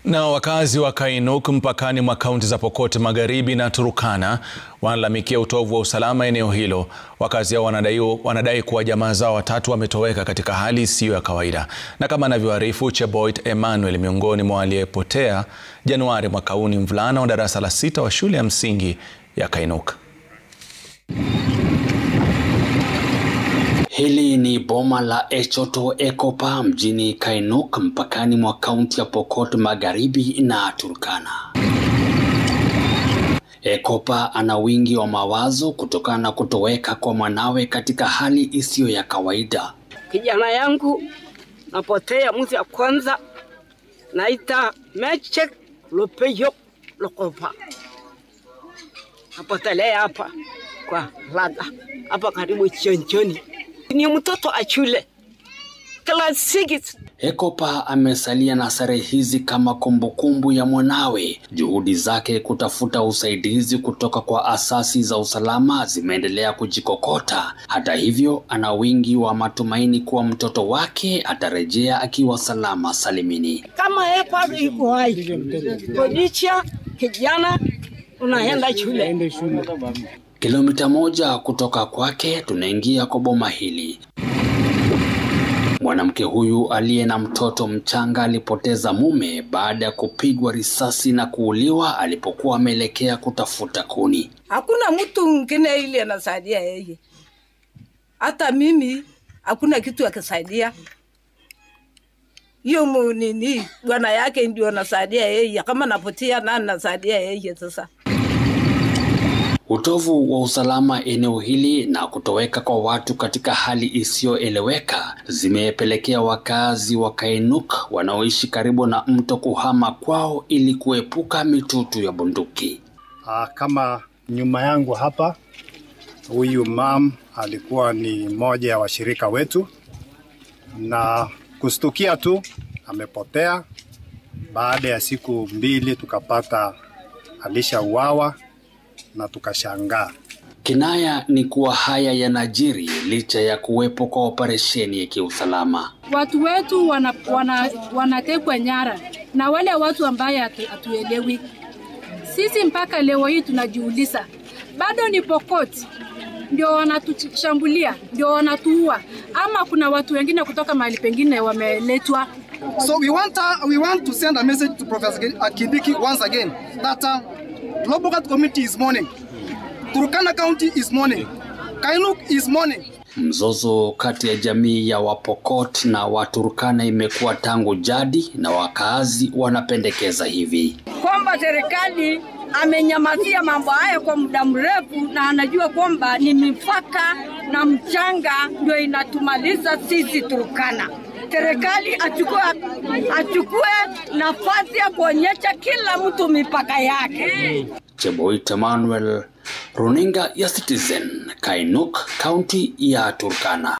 Na wakazi wa Kainuk mpakani mwa kaunti za Pokot Magharibi na Turkana wanalalamikia utovu wa usalama eneo hilo. Wakazi hao wanadai, wanadai kuwa jamaa zao watatu wametoweka katika hali isiyo ya kawaida, na kama anavyoarifu Cheboit Emmanuel, miongoni mwa waliopotea Januari mwaka huu ni mvulana wa darasa la sita wa shule ya msingi ya Kainuk. Hili ni boma la Echoto Ekopa mjini Kainuk mpakani mwa kaunti ya Pokot Magharibi na Turkana. Ekopa ana wingi wa mawazo kutokana na kutoweka kwa mwanawe katika hali isiyo ya kawaida. Kijana yangu napotea mwezi ya kwanza, naita Mechek Lopeyo Lokopa, napotelea hapa kwa Lada hapa karibu Chonchoni. Ni mtoto achule class 6. Ekopa amesalia na sare hizi kama kumbukumbu ya mwanawe. Juhudi zake kutafuta usaidizi kutoka kwa asasi za usalama zimeendelea kujikokota. Hata hivyo, ana wingi wa matumaini kuwa mtoto wake atarejea akiwa salama salimini. Kama Epa iko hai, Kodicha kijana unaenda shule. Kilomita moja kutoka kwake tunaingia kwa boma hili. Mwanamke huyu aliye na mtoto mchanga alipoteza mume baada ya kupigwa risasi na kuuliwa alipokuwa ameelekea kutafuta kuni. Hakuna mtu mwingine ile anasaidia yeye, hata mimi hakuna kitu akisaidia. Hiyo mu- nini bwana yake ndio anasaidia yeye, kama napotia nani nasaidia yeye sasa. Utovu wa usalama eneo hili na kutoweka kwa watu katika hali isiyoeleweka zimepelekea wakazi wa Kainuk wanaoishi karibu na mto kuhama kwao ili kuepuka mitutu ya bunduki. Ah, kama nyuma yangu hapa, huyu mam alikuwa ni mmoja ya washirika wetu, na kustukia tu amepotea. Baada ya siku mbili tukapata alishauawa na tukashangaa. Kinaya ni kuwa haya yanajiri licha ya kuwepo kwa operesheni ya kiusalama. watu wetu wanatekwa wana, wanatekwa nyara na wale watu ambaye hatu- hatuelewi. Sisi mpaka leo hii tunajiuliza, bado ni Pokot ndio wanatushambulia, ndio wanatuua, ama kuna watu wengine kutoka mahali pengine wameletwa So we want uh, we want to send a message to Professor Kindiki once again that uh, Lobokat community is mourning, Turkana County is mourning, Kainuk is mourning. Mzozo kati ya jamii ya Wapokot na Waturkana imekuwa tangu jadi na wakaazi wanapendekeza hivi. kwamba serikali amenyamazia mambo haya kwa muda mrefu, na anajua kwamba ni mipaka na mchanga ndio inatumaliza sisi Turkana. Serikali achukue, achukue nafasi ya kuonyesha kila mtu mipaka yake. Cheboit Emmanuel, runinga ya Citizen, Kainuk, kaunti ya Turkana.